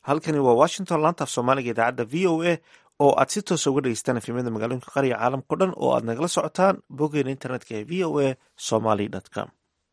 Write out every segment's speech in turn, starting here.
halkani waa washington laanta af soomaaliga idaacadda v o a oo aad si toosa uga dhegeystaan efimyada magaalooyinka qariga caalamkao dhan oo aad nagala socotaan boggeena internetka ee v o a somaly com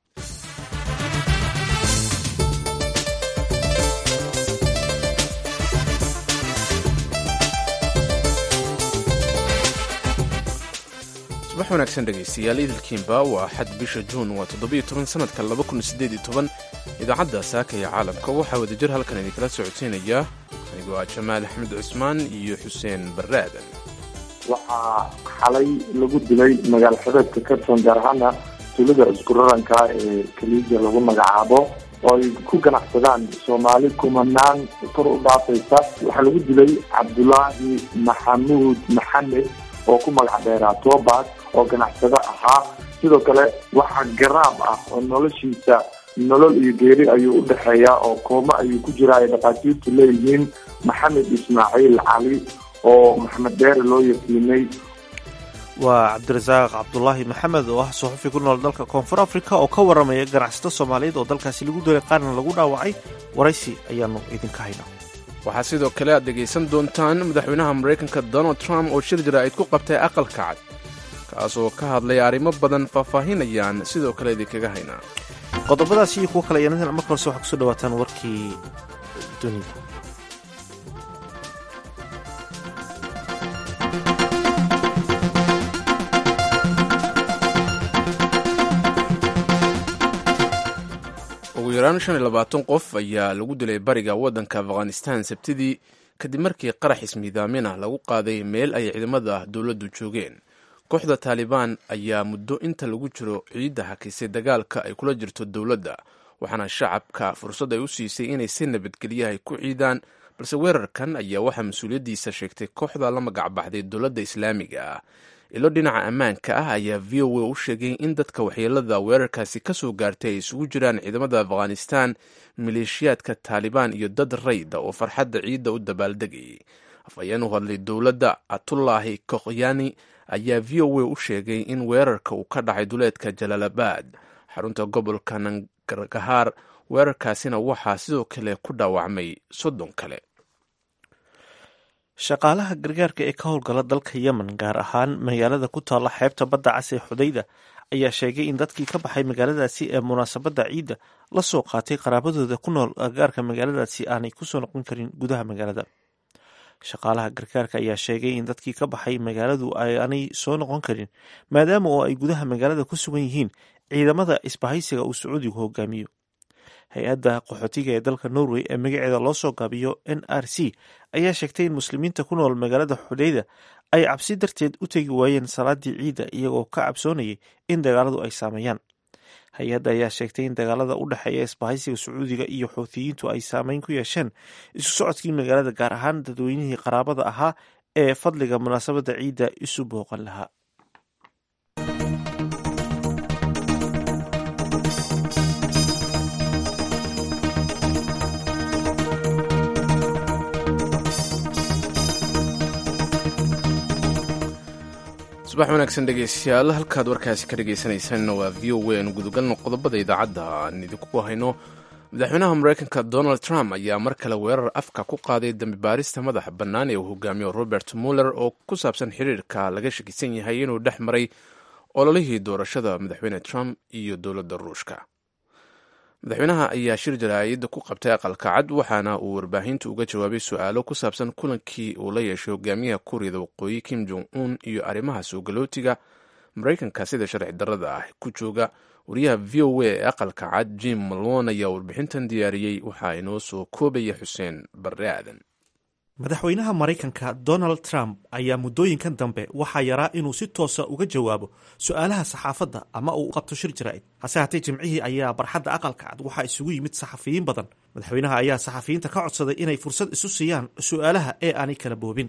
subax wanaagsan dhegaystayaal idilkiinba waa xad bisha juun waa toddobiyo toban sanadka laba kun sideed iyo toban idaacadda saaka iyo caalamka waxaa wadajir halkan idinkala socodsiinaya anigoo ah jamaal axmed cusmaan iyo xuseen barre aadan waxaa xalay lagu dilay magaalo xabeedka karton gaar ahaana tuulada iskuraranka ee kaliija lagu magacaabo oo ay ku ganacsadaan soomaali kumanaan kor u dhaafaysa waxaa lagu dilay cabdulaahi maxamuud maxamed oo ku magac dheeraa toobas oo ganacsado ahaa sidoo kale waxaa garaab ah oo noloshiisa nolol iyo geeri ayuu u dhexeeyaa oo kooma ayuu ku jiraa ay dhakhaatiirtu leeyihiin maxamed ismaaciil cali oo maxamed dheere loo yaqiinay waa cabdirasaaq cabdulaahi maxamed oo ah suxufi ku nool dalka koonfur africa oo ka waramaya ganacsato soomaaliyeed oo dalkaasi lagu dilay qaarna lagu dhaawacay waraysi ayaanu idinka haynaa waxaa sidoo kale aad dhegaysan doontaan madaxweynaha maraykanka donald trump oo shir jaraa'id ku qabtay aqalka cad kaas oo ka hadlay arrimo badan faahfaahinayaan sidoo kale idinkaga haynaa qodobadaas iyo kuwo kale ayaan marka horese waxaa kusoo dhawaataan warkii dunida ugu yaraan shan iyo labaatan qof ayaa lagu dilay bariga waddanka afghanistan sabtidii kadib markii qarax ismiidaamin ah lagu qaaday meel ay ciidamada dowladdu joogeen kooxda taalibaan ayaa muddo inta lagu jiro ciidda hakisay dagaalka ay kula jirto dowladda waxaana shacabka fursad ay u siisay inay si nabadgelyahay ku ciidaan balse weerarkan ayaa waxaa mas-uuliyaddiisa sheegtay kooxda la magacbaxday dowladda islaamiga ah ilo dhinaca ammaanka ah ayaa v o a u sheegay in dadka waxyeelada weerarkaasi ka soo gaartay ay isugu jiraan ciidamada afghanistan maleeshiyaadka taalibaan iyo dad rayda oo farxadda ciidda u dabaaldegayay afhayeen u hadlay dowladda atullaahi kokhyani ayaa v o a u sheegay in weerarka uu ka dhacay duleedka jalaalabad xarunta gobolka nangargahaar weerarkaasina waxaa sidoo kale ku dhaawacmay soddon kale shaqaalaha gargaarka ee ka howlgala dalka yemen gaar ahaan magaalada ku taalla xeebta badda cas ee xudayda ayaa sheegay in dadkii ka baxay magaaladaasi ee munaasabadda ciidda la soo qaatay qaraabadooda ku nool gargaarka magaaladaasi aanay kusoo noqon karin gudaha magaalada shaqaalaha gargaarka ayaa sheegay in dadkii ka baxay magaaladu aanay soo noqon karin maadaama oo ay gudaha magaalada ku sugan yihiin ciidamada isbahaysiga uu sacuudigu hogaamiyo hay-adda qaxootiga ee dalka norway ee magaceeda loo soo gaabiyo n r c ayaa sheegtay in muslimiinta ku nool magaalada xudeyda ay cabsi darteed u tegi waayeen salaadii ciidda iyagoo ka cabsoonayay in dagaaladu ay saameeyaan hay-adda ayaa sheegtay in dagaalada u dhexeeya isbahaysiga sacuudiga iyo xuutiyiintu ay saameyn ku yeesheen isu socodkii magaalada gaar ahaan dadweynihii qaraabada ahaa ee fadliga munaasabadda ciidda isu booqan lahaa subax wanaagsan dhegaystayaal halkaad warkaasi ka dhegaysanaysaanna waa v o a aanu gudagalno qodobada idaacadda aan idinku hayno madaxweynaha maraykanka donald trump ayaa mar kale weerar afka ku qaaday dembi baarista madaxa bannaan ee uu hogaamiyo robert muller oo ku saabsan xiriirka laga shakisan yahay inuu dhex maray ololihii doorashada madaxweyne trump iyo dowladda ruushka madaxweynaha ayaa shir jaraa'id ku qabtay aqalka cad waxaana uu warbaahinta uga jawaabay su-aalo ku saabsan kulankii uu la yeeshay hogaamiyaha kuuriyada waqooyi kim jong un iyo arrimaha soogalootiga maraykanka sida sharci darrada ah ku jooga wariyaha v o a ee aqalka cad jim malon ayaa warbixintan diyaariyey waxaa inoo soo koobaya xuseen barre aadan madaxweynaha maraykanka donald trump ayaa muddooyinkan dambe waxaa yaraa inuu si toosa uga jawaabo su-aalaha saxaafadda ama uu qabto shir jaraa'id hase haatee jimcihii ayaa barxadda aqalka cad waxaa isugu yimid saxafiyiin badan madaxweynaha ayaa saxafiyiinta ka codsaday inay fursad isu siiyaan su-aalaha ee aanay kala boobin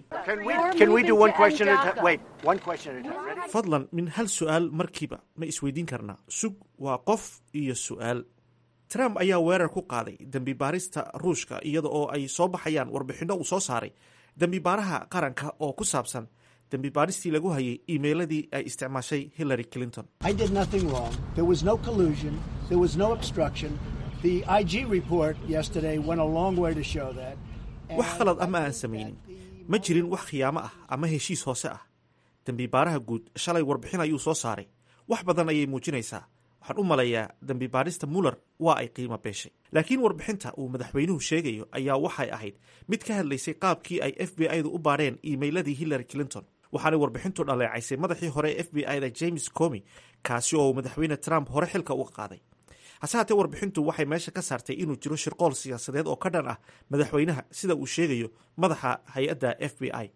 fadlan min hal su-aal markiiba ma isweydiin karnaa sug waa qof iyo su-aal trump ayaa weerar ku qaaday dembi baarista ruushka iyada oo ay soo baxayaan warbixinno uu soo saaray dembi baaraha qaranka oo ku saabsan dembi baaristii lagu hayay iimeyladii ay isticmaashay hillary clinton wax khalad ah ma aan samaynin ma jirin wax khiyaamo ah ama heshiis hoose ah dembi baaraha guud shalay warbixin ayuu soo saaray wax badan ayay muujinaysaa waxaan u malayaa dembi baarista muller waa ay qiimo beeshay laakiin warbixinta uu madaxweynuhu sheegayo ayaa waxay ahayd mid ka hadlaysay qaabkii ay f b i-du u baadheen iimeyladii hillary clinton waxaanay warbixintu dhaleecaysay madaxii hore ee f b i da james comi kaasi oo madaxweyne trump hore xilka uga qaaday hase haatee warbixintu waxay meesha ka saartay inuu jiro shirqool siyaasadeed oo ka dhan ah madaxweynaha sida uu sheegayo madaxa hay-adda f b i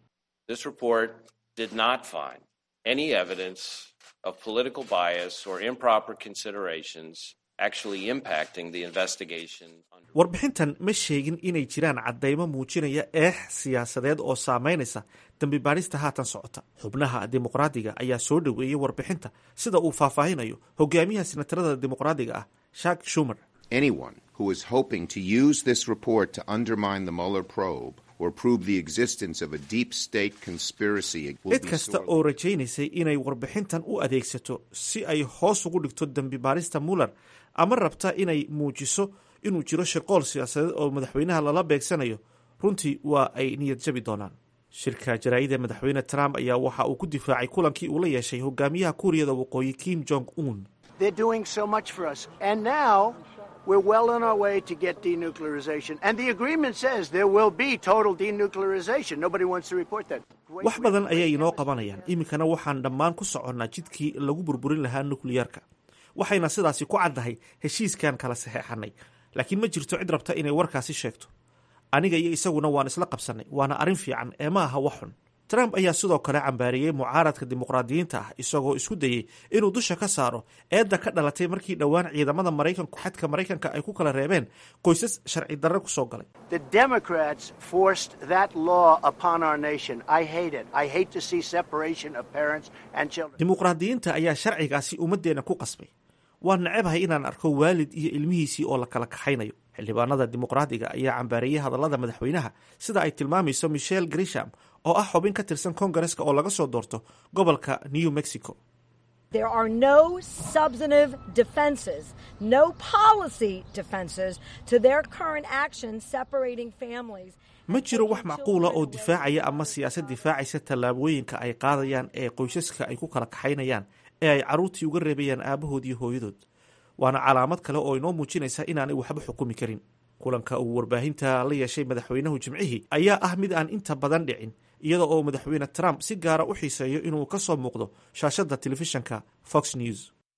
of political bias or improper considerations actually impacting the investigation. warbixintan ma sheegin inay jiraan caddaymo muujinaya eex siyaasadeed oo saameynaysa dembi baadhista haatan socota xubnaha dimuqraadiga ayaa soo dhoweeyey warbixinta sida uu faahfaahinayo hogaamiyaha senatarada dimuqraadiga ah shak shumer Anyone who is hoping to use this report to undermine the Mueller probe or prove the existence of a deep state conspiracy will cid be kasta sorely- oo rajaynaysay inay warbixintan u adeegsato si ay hoos ugu dhigto dembi baarista muller ama rabta inay muujiso inuu jiro shirqool siyaasadeed oo madaxweynaha lala beegsanayo runtii waa ay niyad jabi doonaan shirka jaraa'ida madaxweyne trump ayaa waxa uu ku difaacay kulankii uu la yeeshay hogaamiyaha kuuriyada waqooyi kim jong un They're doing so much for us. And now we're well on our way to get denuclearization. And the agreement says there will be total denuclearization. Nobody wants to report that. Wait, wax badan ayay inoo qabanayaan iminkana waxaan dhammaan ku soconnaa jidkii lagu burburin lahaa nukliyarka waxayna sidaasi ku caddahay heshiiskan kala saxeexanay laakiin ma jirto cid rabta inay warkaasi sheegto aniga iyo isaguna waan isla qabsannay waana arrin fiican ee ma aha wax xun trump ayaa sidoo kale cambaariyey mucaaradka dimuqraadiyiinta ah isagoo isku dayey inuu dusha ka saaro eedda ka dhalatay markii dhowaan ciidamada maraykanku xadka maraykanka ay ku kala reebeen qoysas sharci darre ku soo galay The Democrats forced that law upon our nation. I hate it. I hate to see separation of parents and children. dimuqraadiyiinta ayaa sharcigaasi ummaddeena ku qasbay waan nacebahay inaan arko waalid iyo ilmihiisii oo la kala kaxaynayo xildhibaanada dimuqraadiga ayaa cambaariyey hadallada madaxweynaha sida ay tilmaamayso michelle grisham oo ah xubin ka tirsan kongareska oo laga soo doorto gobolka new mexico There are no substantive defenses, no policy defenses to their current actions separating families. ma jiro wax macquula oo difaacaya ama siyaasad difaacaysa tallaabooyinka ay qaadayaan ee qoysaska ay ku kala kaxaynayaan ee ay carruurtii uga reebayaan aabahood iyo hooyadood waana calaamad kale oo inoo muujinaysa inaanay waxba xukumi karin kulanka uu warbaahinta la yeeshay madaxweynuhu jimcihii ayaa ah mid aan inta badan dhicin iyada oo madaxweyne trump si gaara u xiiseeyo inuu ka soo muuqdo shaashadda telefishanka fox news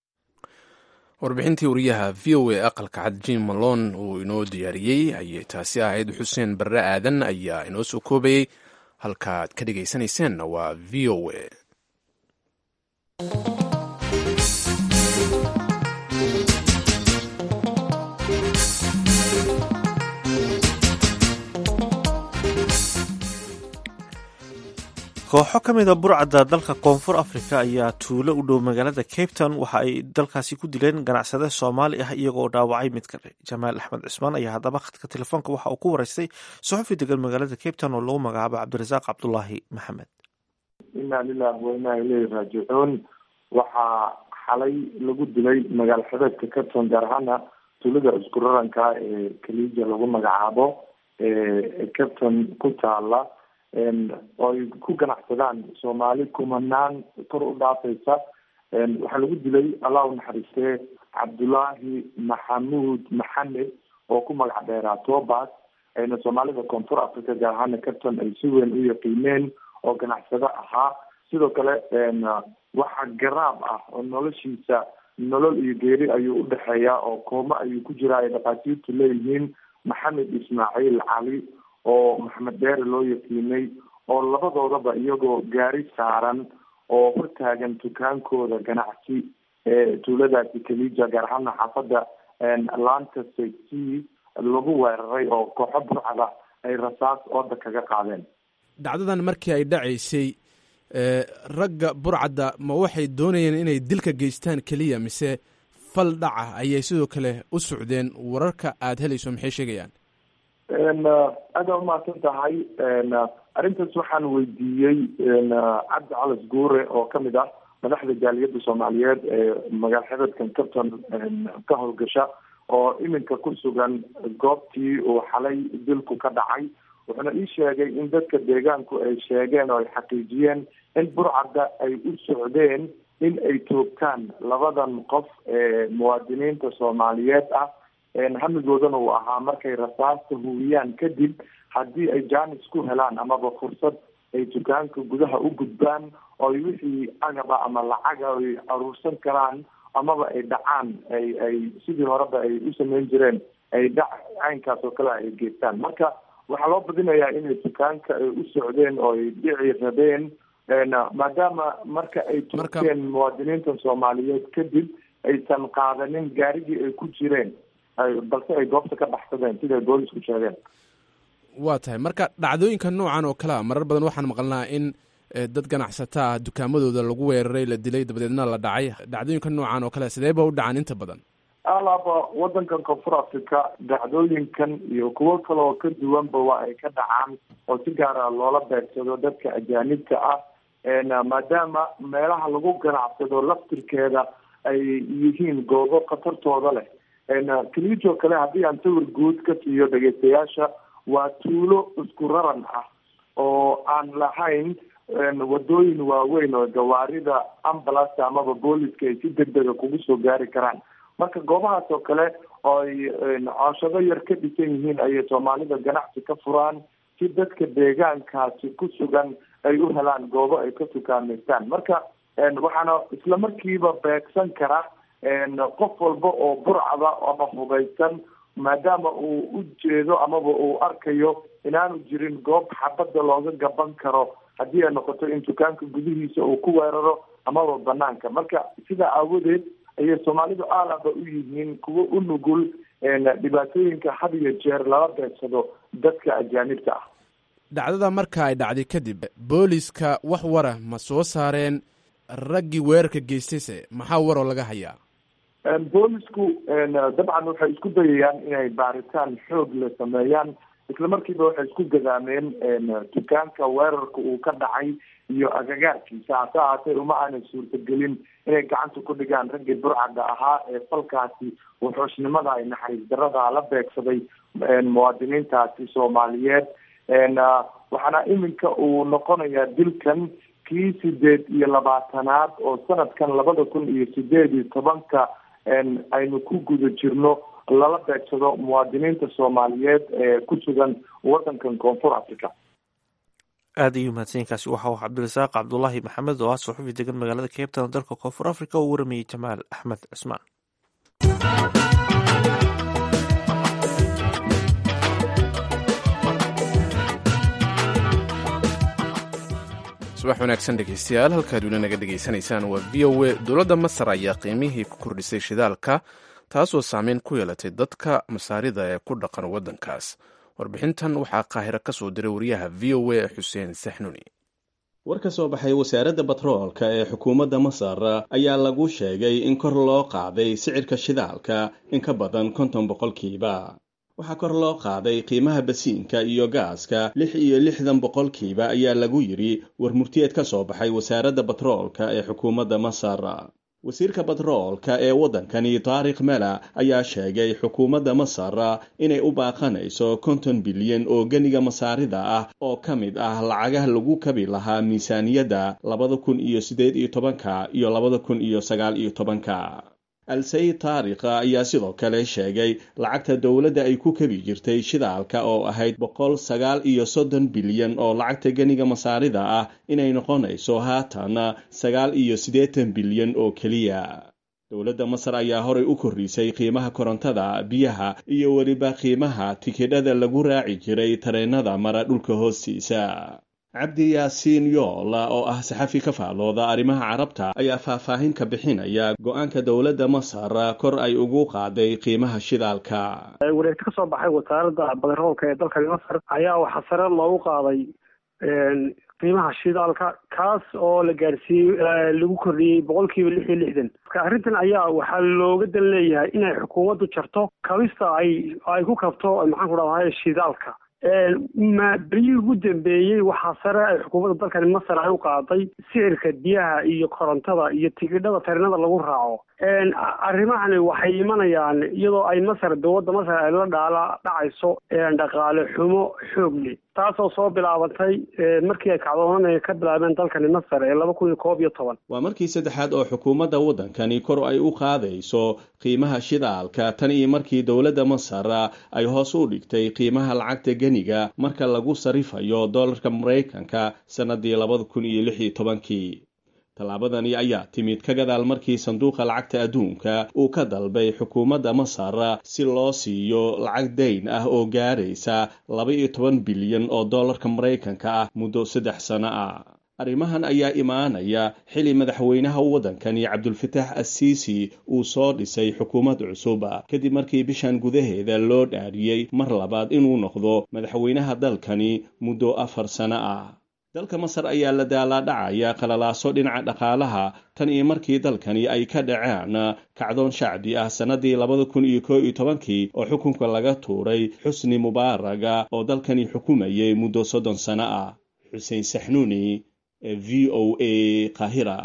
warbixintii wariyaha v o a aqalka cad jim malone uu inoo diyaariyey ayay taasi ahayd xuseen barre aadan ayaa inoo soo koobayey halkaaad ka dhegaysanayseena waa v o a kooxo ka mid a burcadda dalka koonfur africa ayaa tuulo u dhow magaalada cape town waxa ay dalkaasi ku dileen ganacsade soomaali ah iyagoo dhaawacay mid kale jamaal axmed cismaan ayaa haddaba khadka telefoonka waxa uu ku waraystay suxufi degan magaalada cape town oo lagu magacaabo cabdirasaaq cabdulaahi maxamed inaa lilah wa inaa ileyhi raajicuun waxaa xalay lagu dilay magaalo xabeedka carton gaar ahaana tuulada isku raranka ee kaliija lagu magacaabo ee carton ku taala oo ay ku ganacsadaan soomaali kumanaan kor u dhaafaysa waxaa lagu dilay allah u naxariistee cabdulaahi maxamuud maxamed oo ku magac dheeraa tobas ayna soomaalida koonfur africa gaar ahaana carton ay si weyn u yaqiineen oo ganacsado ahaa sidoo kale waxa garaab ah oo noloshiisa nolol iyo geeri ayuu udhexeeya oo koomo ayuu ku jira ay dhakhaatiirtu leeyihiin maxamed ismaaciil cali oo maxamed beere loo yaqiinay oo labadoodaba iyagoo gaari saaran oo hortaagan dukaankooda ganacsi ee tuuladaasi kalija gaar ahaana xaafada laanta safety lagu weeraray oo kooxo burcada ay rasaas ooda kaga qaadeen dhacdadan markii ay dhacaysay ee, ragga burcadda ma waxay doonayeen inay dilka geystaan keliya mise fal dhaca ayay sidoo kale u socdeen wararka aad helayso maxay sheegayaan aada umahadsan tahay arrintaas waxaan weydiiyey cabdi calas guure oo kamid ah madaxda jaaliyadda soomaaliyeed ee magaal xebeedkan carton ka howlgasha oo iminka ku sugan goobtii uu xalay dilku ka dhacay wuxuuna ii sheegay in dadka deegaanku ay sheegeen oo ay xaqiijiyeen in burcadda ay u socdeen in ay toogtaan labadan qof ee muwaadiniinta soomaaliyeed ah hamigoodana uu ahaa markay rasaasta huwiyaan kadib haddii ay jaanis ku helaan amaba fursad ay dukaanka gudaha u gudbaan oo ay wixii agaba ama lacaga ay aruursan karaan amaba ay dhacaan ay ay sidii horeba ay u sameyn jireen ay dhac caynkaas oo kale ay geystaan marka waxaa loo badinayaa inay dukaanka ay u socdeen oo ay dhici rabeen maadaama marka ay toogteen muwaadiniinta soomaaliyeed kadib aysan qaadanin gaarigii ay ku jireen balse ay goobta ka baxsadeen siday boolisku sheegeen waa tahay marka dhacdooyinka noocan oo kale a marar badan waxaan maqlnaa in dad ganacsata ah dukaamadooda lagu weeraray la dilay dabadeedna la dhacay dhacdooyinka noocan oo kale sidee ba u dhacaan inta badan alaaba wadankan koonfur africa dhacdooyinkan iyo kuwo kale oo ka duwanba waa ay ka dhacaan oo si gaara loola beegsado dadka ajaanibka ah maadaama meelaha lagu ganacsado laftirkeeda ay yihiin goobo khatartooda leh kaliijoo kale haddii aan sawir guud ka siiyo dhegeystayaasha waa tuulo isku raran ah oo aan lahayn wadooyin waaweyn oo gawaarida ambulance amaba booliska ay si degdega kugu soo gaari karaan marka goobahaas oo kale oo ay cooshado yar ka dhisan yihiin ayay soomaalida ganacsi ka furaan si dadka deegaankaasi ku sugan ay u helaan goobo ay ka tukaameystaan marka waxaana isla markiiba beegsan kara qof walba oo burcada ama hubaysan maadaama uu u jeedo amaba uu arkayo inaanu jirin goob xabadda looga gaban karo haddii ay noqoto in dukaanka gudihiisa uu ku weeraro amaba banaanka marka sidaa aawadeed ayay soomaalidu aalaba u yihiin kuwo u nugul dhibaatooyinka had iyo jeer lala beegsado dadka ajaanibta ah dhacdada marka ay dhacday kadib booliska wax wara ma soo saareen raggii weerarka geystayse maxaa waroo laga hayaa boolisku dabcan waxay isku dayayaan inay baaritaan xoog la sameeyaan isla markiiba waxay isku gadaameen dukaanka weerarka uu ka dhacay iyo agagaarkiisa hase ahaatee uma aanay suurtagelin inay gacanta ku dhigaan raggii burcadda ahaa ee falkaasi wuxuushnimada ay naxariis darada la beegsaday muwaadiniintaasi soomaaliyeed waxaana iminka uu noqonayaa dilkan kii sideed iyo labaatanaad oo sanadkan labada kun iyo sideed iyo tobanka aynu ku guda jirno lala beegsado muwaadiniinta soomaaliyeed ee ku sugan wadankan koonfur africa aad ayuu mahadsanyainkaasi waxa uu cabdirasaaq cabdulaahi maxamed oo ah suxufi degan magaalada cape town dalka koonfur africa oo u waramayey jamaal axmed cismaan subax wanaagsan dhegeystayaal halkaad weli naga dhegaysanaysaan waa v o a dowladda masar ayaa qiimihii ku kordhisay shidaalka taasoo saameyn ku yeelatay dadka masaarida ee ku dhaqan waddankaas warbixintan waxaa qaahiro ka soo diray wariyaha v o a xuseen saxnuni war ka soo baxay wasaaradda batroolka ee xukuumadda masar ayaa lagu sheegay in kor loo qaaday sicirka shidaalka in ka badan konton boqolkiiba waxaa kor loo qaaday qiimaha basiinka iyo gaaska lix iyo lixdan boqolkiiba ayaa lagu yidhi warmurtiyeed ka soo baxay wasaaradda batroolka ee xukuumadda masar wasiirka batroolka ee waddankani taarikh mela ayaa sheegay xukuumadda masar inay u baaqanayso konton bilyan oo geniga masaarida ah oo ka mid ah lacagaha lagu kabi lahaa miisaaniyadda labada kun iyo siddeed iyo tobanka iyo labada kun iyo sagaal iyo tobanka al-sayid taarikha ayaa sidoo kale sheegay lacagta dowladda ay ku kabi jirtay shidaalka oo ahayd boqol sagaal iyo soddon bilyan oo lacagta geniga masaarida ah inay noqonayso haatan sagaal iyo siddeetan bilyan oo keliya dowladda masar ayaa horay u korrisay qiimaha korontada biyaha iyo weliba qiimaha tikidhada lagu raaci jiray tareennada mara dhulka hoostiisa cabdi yaasiin yool oo ah saxafi ka faalooda arrimaha carabta ayaa faahfaahin ka bixinaya go-aanka dowladda masar kor ay ugu qaaday qiimaha shidaalka wareegto ka soo baxay wasaaradda badaroolka ee dalkani masar ayaa waxaa sare loogu qaaday qiimaha shidaalka kaas oo la gaarsiiyey lagu kordhiyey boqol kiiba lix iyo lixdan marka arrintan ayaa waxaa looga dan leeyahay inay xukuumaddu jarto kabista ay ay ku kabto maxaan ku dhahday shidaalka ma beryihii ugu dambeeyey waxaa sare ay xukuumadda dalkani masar ay u qaaday sicirka biyaha iyo korontada iyo tigidhada tarinada lagu raaco arrimahani waxay imanayaan iyadoo ay masar dowladda masar ay la dhaala dhacayso dhaqaale xumo xoog leh taasoo soo bilaabantay markii ay kacdoonana ka bilaabeen dalkani masar ee laba kun iyo koob iyo toban waa markii saddexaad oo xukuumadda waddankani kor ay u qaadayso qiimaha shidaalka tan iyo markii dowladda masar ay hoos u dhigtay qiimaha lacagta geniga marka lagu sarifayo dollarka maraykanka sannadii labada kun iyo lix iyo tobankii tallaabadani ayaa timid ka gadaal markii sanduuqa lacagta adduunka uu ka dalbay xukuumadda masar si loo siiyo lacag dayn ah oo gaaraysa laba iyo toban bilyan oo dollarka maraykanka ah muddo saddex sano ah arrimahan ayaa imaanaya xili madaxweynaha waddankani cabdulfataax assiisi uu soo dhisay xukuumad cusub kadib markii bishan gudaheeda loo dhaariyey mar labaad inuu noqdo madaxweynaha dalkani muddo afar sano ah dalka masar ayaa la daalaadhacaya qalalaaso dhinaca dhaqaalaha tan iyo markii dalkani ay ka dhaceen kacdoon shacbi ah sannadii labada kun iyo koo iyo tobankii oo xukunka laga tuuray xusni mubaaraga oo dalkani xukumayay muddo soddon sano ah xuseen saxnuuni ee v o a qaahira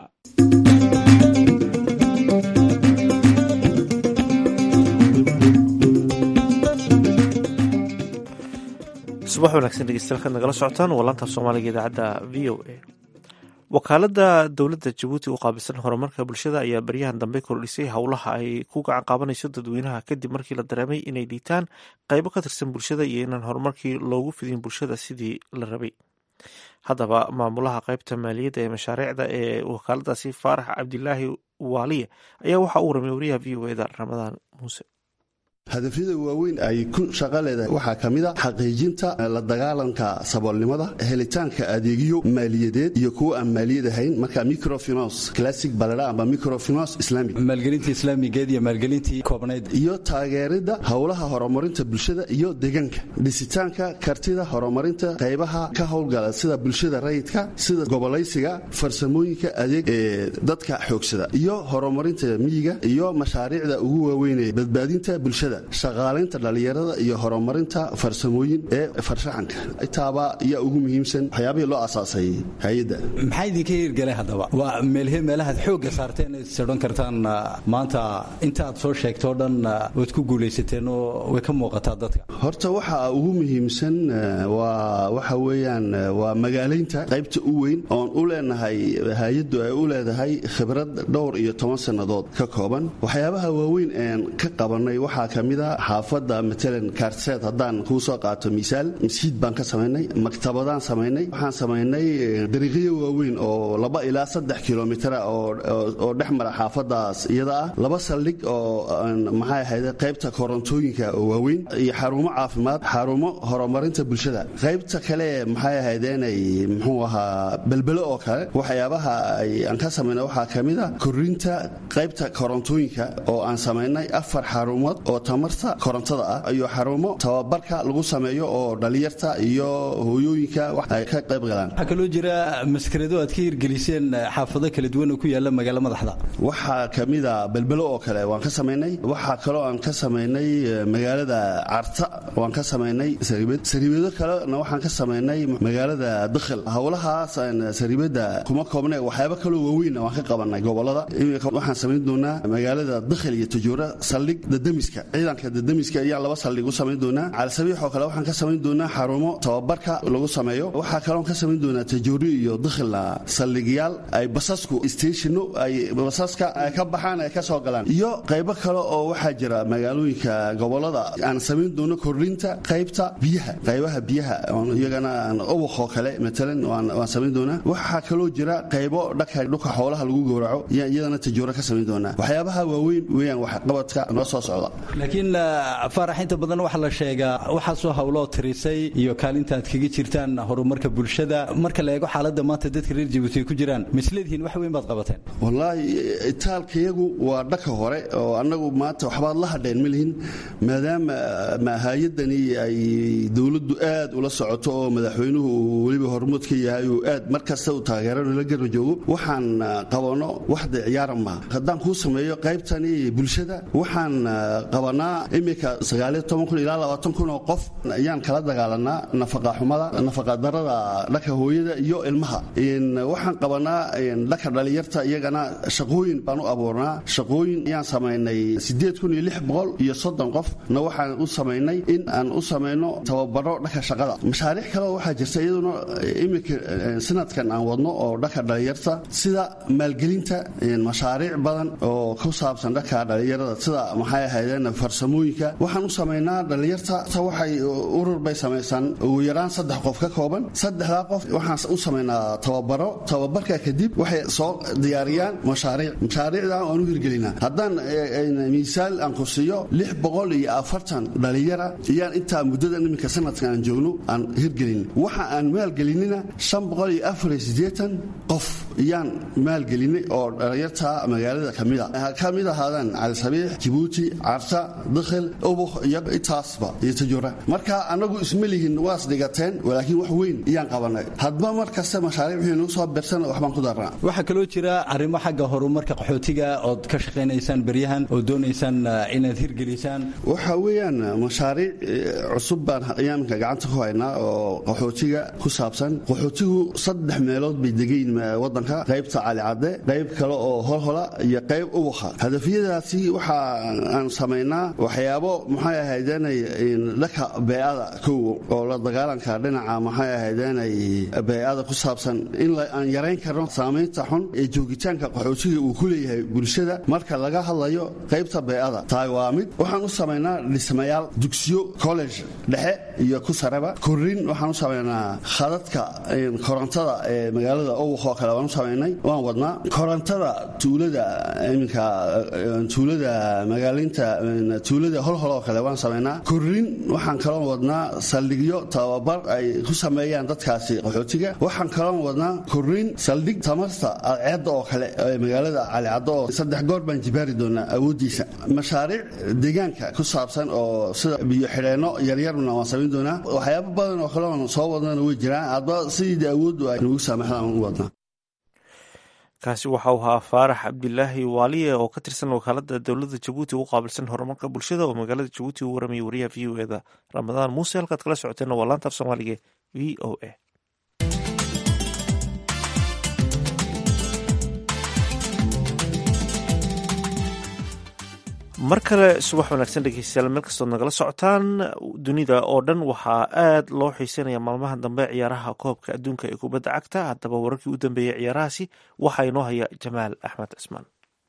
subax wanaagsan dhegeystayaal kaad nagala socotaan waa laanta soomaaliga idaacadda v o a wakaaladda dowladda jabuuti u qaabilsan horumarka bulshada ayaa baryahan dambe kordhisay howlaha ay ku gacan qaabanayso dadweynaha kadib markii la dareemay inay dhiitaan qaybo ka tirsan bulshada iyo inaan horumarkii loogu fidin bulshada sidii la rabay haddaba maamulaha qaybta maaliyadda ee mashaariicda ee wakaaladaasi faarax cabdilaahi waaliye ayaa waxaa uu ramay wariyaha v o eda ramadaan muuse hadafyada waaweyn ay ku shaqo leedahay waxaa ka mid a xaqiijinta la dagaalanka saboolnimada helitaanka adeegyo maaliyadeed iyo kuwa aan maaliyad ahayn marka microfinance classic baladha amba microfinance islamic maalgelinta islaamigeed iyo maalgelintii koobnayd iyo taageeridda howlaha horumarinta bulshada iyo deegaanka dhisitaanka kartida horumarinta qaybaha ka howlgala sida bulshada rayidka sida gobolaysiga farsamooyinka adeeg ee dadka xoogsada iyo horumarinta miyiga iyo mashaariicda ugu waaweyn ee badbaadinta bulshada shaqaalaynta dhallinyarada iyo horumarinta farsamooyin ee farshaxanka intaaba ayaa ugu muhiimsan waxyaabihii loo asaasay hay-adda maxaa idinka hirgelay haddaba waa meelhe meelahaad xoogga saarteen ad sodhan kartaan maanta inta aad soo sheegtoo dhan waad ku guulaysateen oo way ka muuqataa dadka horta waxa ugu muhiimsan waa waxa weeyaan waa magaalaynta qaybta u weyn oon u leenahay hay-addu ay u leedahay khibrad dhowr iyo toban sannadood ka kooban waxyaabaha waaweyn een ka qabanay waxaa ka mid a xaafadda matalan kaarseed haddaan kuu soo qaato misaal masjiid baan ka samaynay maktabadaan samaynay waxaan samaynay dariiqyo waaweyn oo laba ilaa saddex kilomitra oo dhex mara xaafadaas iyada ah laba saldhig oo maxay ahayde qaybta korontooyinka oo waaweyn iyo xarumo caafimaad xarumo horumarinta bulshada qaybta kale maxay ahaydeenay muxuu ahaa belbelo oo kale waxyaabaha aan ka samaynay waxaa ka mid a korinta qaybta korontooyinka oo aan samaynay afar xarumood oo tamarta korontada ah iyo xarumo tababarka lagu sameeyo oo dhalinyarta iyo hooyooyinka wax ay ka qayb galaan waxaa kaloo jira maskarado aad ka hirgeliseen xaafado kala duwan oo ku yaala magaalo madaxda waxaa ka mid a belbelo oo kale waan ka samaynay waxaa kaloo aan ka samaynay magaalada carta waan ka samaynay sariibad sariibado kalena waxaan ka samaynay magaalada dakhil howlahaas sariibada kuma koobne waxyaabo kaloo waaweynna waan ka qabanay gobolada waxaan samayn doonaa magaalada dakhil iyo tajuura saldhig dadamiska ciidanka dadamiska ayaan laba saldhig u samayn doonaa calasabiix oo kale waxaan ka samayn doonaa xarumo tababarka lagu sameeyo waxaa kaloon ka samayn doonaa tajuuri iyo dakhilna saldhigyaal ay basasku statiino ay basaska ay ka baxaan ay ka soo galaan iyo qaybo kale oo waxaa jira magaalooyinka gobolada aan samayn doono kordhinta qaybta biyaha qaybaha biyaha iyagana ubaqoo kale matalan waan samayn doonaa waxaa kaloo jira qaybo dhaka dhulka xoolaha lagu gowraco iyadana tajuuro ka samayn doonaa waxyaabaha waaweyn weeyaan waxqabadka noo soo socda laakiin faarax inta badan waxaa la sheegaa waxaasoo hawloo tirisay iyo kaalinta aad kaga jirtaan horumarka bulshada marka la eego xaaladda maanta dadka reer jabuuti ay ku jiraan misleedihiin wax weyn baad qabateen wallaahi itaalkayagu waa dhaka hore oo annagu maanta waxbaad la hadheen ma lihin maadaama hay-adani ay dowladdu aad ula socoto oo madaxweynuhu uu weliba hormuud ka yahay uu aad mar kasta u taageerano la garba joogo waxaan qabanno waxda ciyaara maaha haddaan kuu sameeyo qaybtani bulshada waxaan qabanay qabanaa iminka sagaaliyo toban kun ilaa labaatan kun oo qof ayaan kala dagaalanaa nafaqa xumada nafaqa darada dhanka hooyada iyo ilmaha waxaan qabanaa dhanka dhalinyarta iyagana shaqooyin baan u abuurnaa shaqooyin ayaan samaynay sideed kun iyo lix boqol iyo soddon qof na waxaan u samaynay in aan u samayno tababaro dhanka shaqada mashaariic kaleo waxaa jirta iyaduna iminka sanadkan aan wadno oo dhanka dhalinyarta sida maalgelinta mashaariic badan oo ku saabsan dhanka dhalinyarada sida maxay ahaydeen farsamooyinka waxaan u samaynaa dhalinyarta waxay urur bay samaysaan ugu yaraan saddex qof ka kooban saddexdaa qof waxaan u samaynaa tababaro tababarka kadib waxay soo diyaariyaan mashaariic mashaariicdan waan u hirgelinaa haddaan miisaal aan ku siiyo lix boqol iyo afartan dhalinyara iyaan intaa muddadan iminka sanadka aan joogno aan hirgelin waxa aan maalgelinina shan boqol iyo afar iyo siddeetan qof iyaan maalgelinay oo dhalinyarta magaalada kamida ha ka mid ahaadaan calisabiix jabuuti carta dakhil ubuk iyo intaasba iyo tajura marka anagu isma lihin waas dhigateen laakiin wax weyn iyaan qabanay hadba mar kasta mashaariic wixii nagu soo birsan waxbaan ku darnaa waxaa kaloo jira arrimo xagga horumarka qaxootiga ood ka shaqaynaysaan beryahan oo doonaysaan inaad hirgelisaan waxa weeyaan mashaariic cusub baan iyaamka gacanta ku haynaa oo qaxootiga ku saabsan qaxootigu saddex meelood bay degayin wadanka qaybta calicadde qayb kale oo holhola iyo qayb ubakha hadafyadaasi waxa aan samaynaa waxyaabo maxay ahaydeenay dhanka beecada kow oo la dagaalanka dhinaca maxay ahaydeenay beecada ku saabsan in aan yarayn karno saamaynta xun ee joogitaanka qaxootiga uu ku leeyahay bulshada marka laga hadlayo qaybta beecada tahay waa mid waxaan u samaynaa dhismayaal dugsiyo college dhexe iyo ku sareba korrin waxaan u samaynaa khadadka korontada ee magaalada owaq oo kale waan u samaynay waan wadnaa korontada tuulada iminka tuulada magaalaynta tuulada holhol oo kale waan samaynaa korrin waxaan kaloo wadnaa saldhigyo tababar ay ku sameeyaan dadkaasi qaxootiga waxaan kaloo wadnaa korrin saldhig tamarta adceedda oo kale ee magaalada calicaddo oo saddex goor baan jibaari doonaa awooddiisa mashaariic deegaanka ku saabsan oo sida biyo xidheenno yaryarna waan samayn doonaa waxyaabo badan oo kaleon soo wadnana way jiraan hadba sidii awooddu ay nagu saamaxdaan u wadnaa kaasi waxa uu ahaa faarax cabdilaahi waaliye oo ka tirsan wakaalada dowladda jabuuti ugu qaabilsan horumarka bulshada oo magaalada jabuuti u waramayay wariyaha v o eda ramadaan muuse halkaad kala socoteenna waa laanta af soomaaliga v o a mar kale subax wanaagsan dhegeystayaal meel kastood nagala socotaan dunida oo dhan waxaa aad loo xiiseynaya maalmaha dambe ciyaaraha koobka adduunka ee kubadda cagta haddaba wararkii u dambeeyey ciyaarahaasi waxaa inoo haya jamaal axmed cismaan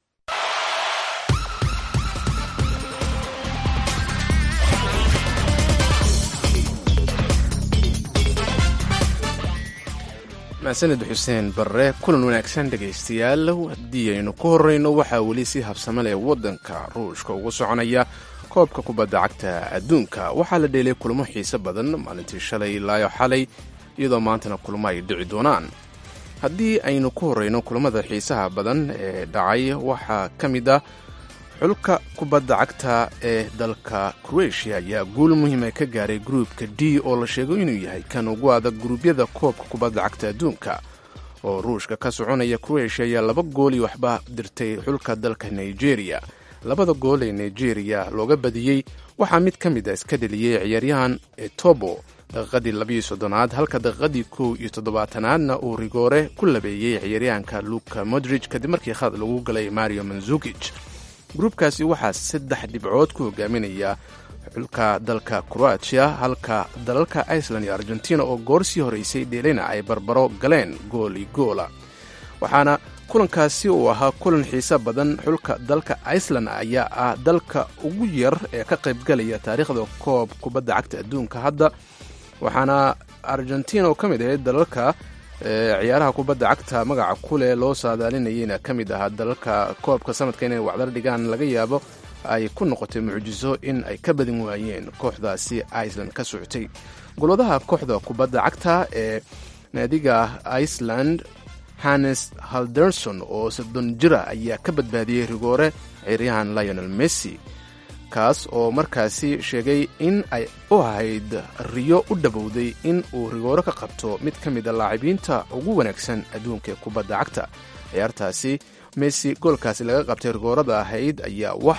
mahsaned xuseen barre kulan wanaagsan dhegaystayaal haddii aynu ku horreyno waxaa weli si habsamo leh waddanka ruushka ugu soconaya koobka kubadda cagta adduunka waxaa la dheelay kulamo xiise badan maalintii shalay ilaayo xalay iyadoo maantana kulamo ay dhici doonaan haddii aynu ku horreyno kulamada xiisaha badan ee dhacay waxaa ka mid ah xulka kubadda cagta ee dalka kroatia ayaa guul muhiima ka gaaray gruupka d oo la sheego inuu yahay kan ugu adag guruubyada koobka kubadda cagta adduunka oo ruushka ka soconaya kroatia ayaa laba gool iyo waxba dirtay xulka dalka nigeria labada gool ee nigeria looga badiyey waxaa mid ka mid a iska dheliyey ciyaaryahan etobo daqiiqadii labiyo soddonaad halka daqiiqadii kow iyo toddobaatanaadna uu rigoore ku labeeyey ciyaaryahanka luka modrij kadib markii khad lagu galay mario manzukij gruubkaasi waxaa saddex dhibcood ku hogaaminaya xulka dalka kroatia halka dalalka iceland iyo argentina oo goorsii horeysay dheelina ay barbaro galeen gool iyo goola waxaana kulankaasi uu ahaa kulan xiise badan xulka dalka iceland ayaa ah dalka ugu yar ee ka qaybgalaya taariikhda koob kubadda cagta adduunka hadda waxaana argentina oo ka mid ahayd dalalka ciyaaraha kubadda cagta magaca kuleh loo saadaalinayeyna ka mid ahaa dalalka koobka sanadka inay wacdar dhigaan laga yaabo ay ku noqotay mucjiso in ay ka badin waayeen kooxdaasi iceland ka socotay golwadaha kooxda kubadda cagta ee naadiga iceland hannes halderson oo soddon jira ayaa ka badbaadiyey rigoore ciyaaryahan lionel messi kaas oo markaasi sheegay in ay u ahayd riyo u dhabowday in uu rigooro ka qabto mid ka mid a laacibiinta ugu wanaagsan adduunka ee kubadda cagta ciyaartaasi messi goolkaasi laga qabtay rigoorada ahayd ayaa waxaa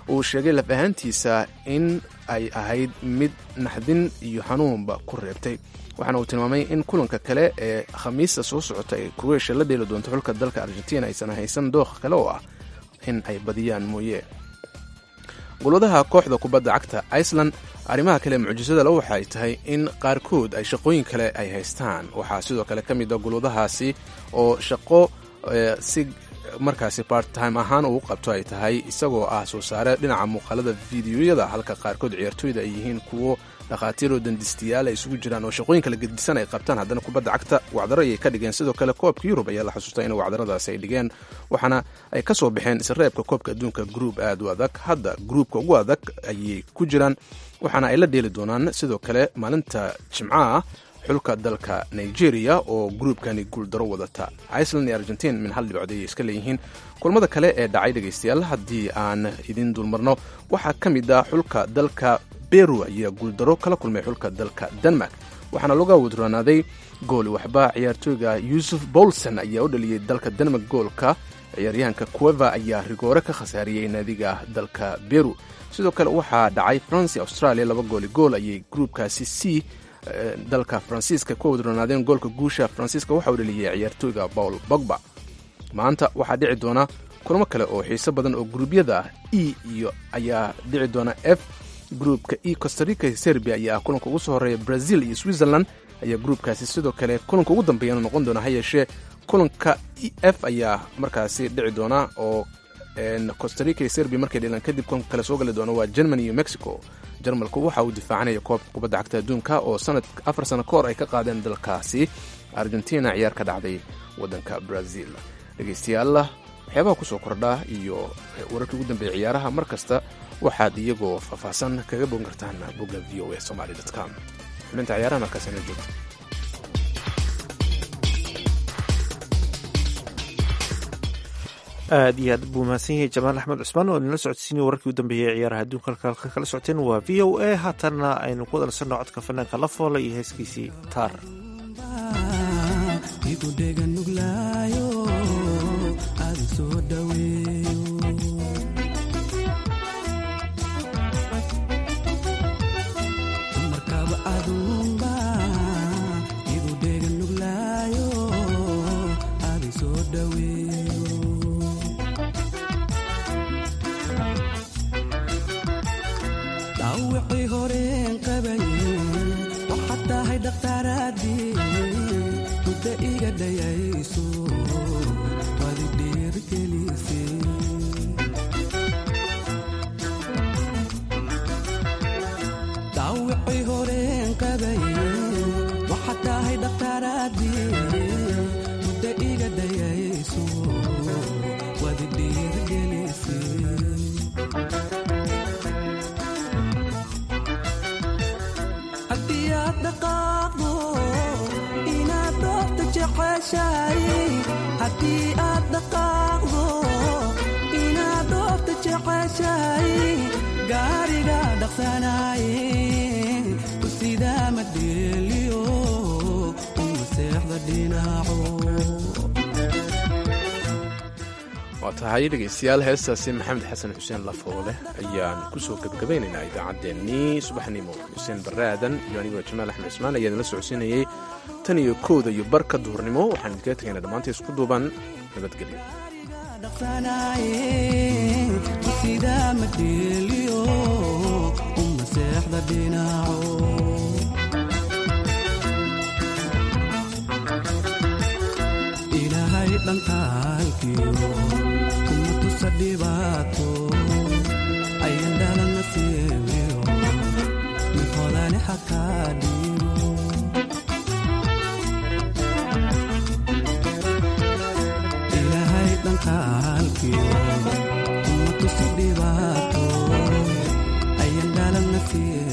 uu sheegay laf ahaantiisa in ay ahayd mid naxdin iyo xanuunba ku reebtay waxaana uu tilmaamay in kulanka kale ee khamiista soo socota ee kroatia la dheeli doonto xulka dalka argentina aysan haysan dooq kale oo ah in ay badiyaan mooye gulwadaha kooxda kubadda cagta iceland arrimaha kale mucjisada le waxay tahay in qaarkood ay shaqooyin kale ay haystaan waxaa sidoo kale ka mid a gulwadahaasi oo shaqo si markaasi barttime ahaan uu qabto ay tahay isagoo ah soo saare dhinaca muuqaalada fideoyada halka qaarkood ciyaartooyda ay yihiin kuwo dhakhaatiiroo dandistiyaal ay isugu jiraan oo shaqooyin kala gedisan ay qabtaan haddana kubadda cagta wacdaro ayay ka dhigeen sidoo kale koobka yurub ayaa la xusuustaa in wacdaradaasi ay dhigeen waxaana ay ka soo baxeen isreebka koobka adduunka gruub aad u adag hadda gruubka ugu adag ayay ku jiraan waxaana ay la dheeli doonaan sidoo kale maalinta jimcaha xulka dalka nigeria oo gruubkani guuldaro wadata iceland iyo argentin min hal dhibcood ayay iska leeyihiin kulmada kale ee dhacay dhegaystayaal haddii aan idin dulmarno waxaa ka mid ah xulka dalka beru ayaa guuldaro kala kulmay xulka dalka denmark waxaana laga wadroonaaday gooli waxba ciyaartooyga yuusuf bolson ayaa u dhaliyey dalka denmark goolka ciyaaryahanka cueva ayaa rigoore ka khasaariyey naadiga dalka beru sidoo kale waxaa dhacay france australia laba gooli gool ayay gruubkaasi c dalka faransiiska ku wadroonaadeen goolka guusha faransiiska waxa uu dhaliyey ciyaartooyga paul bogba maanta waxaa dhici doona kulamo kale oo xiiso badan oo gruubyada ah e iyo ayaa dhici doona f gruupka e costarica iyo serbia ayaa ah kulanka ugu soo horeeya brazil iyo switzerland ayaa gruupkaasi sidoo kale kulanka ugu dambeeyana noqon doona ha yeeshee kulanka e f ayaa markaasi dhici doona oo costarica iyo serbia markay dhilaan kadib kulanka kale soo gali doona waa germany iyo mexico jarmalku waxa uu difaacanaya koobka kubadda cagta adduunka oo sanad afar sano ka hor ay ka qaadeen dalkaasi argentina ciyaar ka dhacday waddanka brazil dhegaystayaal waxyaabaha kusoo kordhaa iyo wararkii ugu dambeeya ciyaaraha mar kasta waxaad iyagoo faahfaahsan kaga bogan kartaan bogga v o a somaly com xubinta ciyaaraha markaasina joogta aad iyo aad buu mahadsan yahay jamaal axmed cusmaan oo idinla socodsiinaya wararkii u dambeeyey ciyaaraha adduunka halka kala socoteen waa v o a haatanna aynu ku wadalsanno codka fanaanka la foola iyo heeskiisii taar waa tahay dhegaystayaal heestaasi maxamed xasan xuseen lafoole ayaan kusoo gebgabaynaynaa idaacaddeenii subaxnimo xuseen barre aadan iyo anigoo jamaal axmed cismaan ayaa idinla socodsiinayey tan iyo kowda iyo barka duhurnimo waxaan idinkaga tegaynaa dhammaantii isku duuban dhibaato ayan dhalan nasiib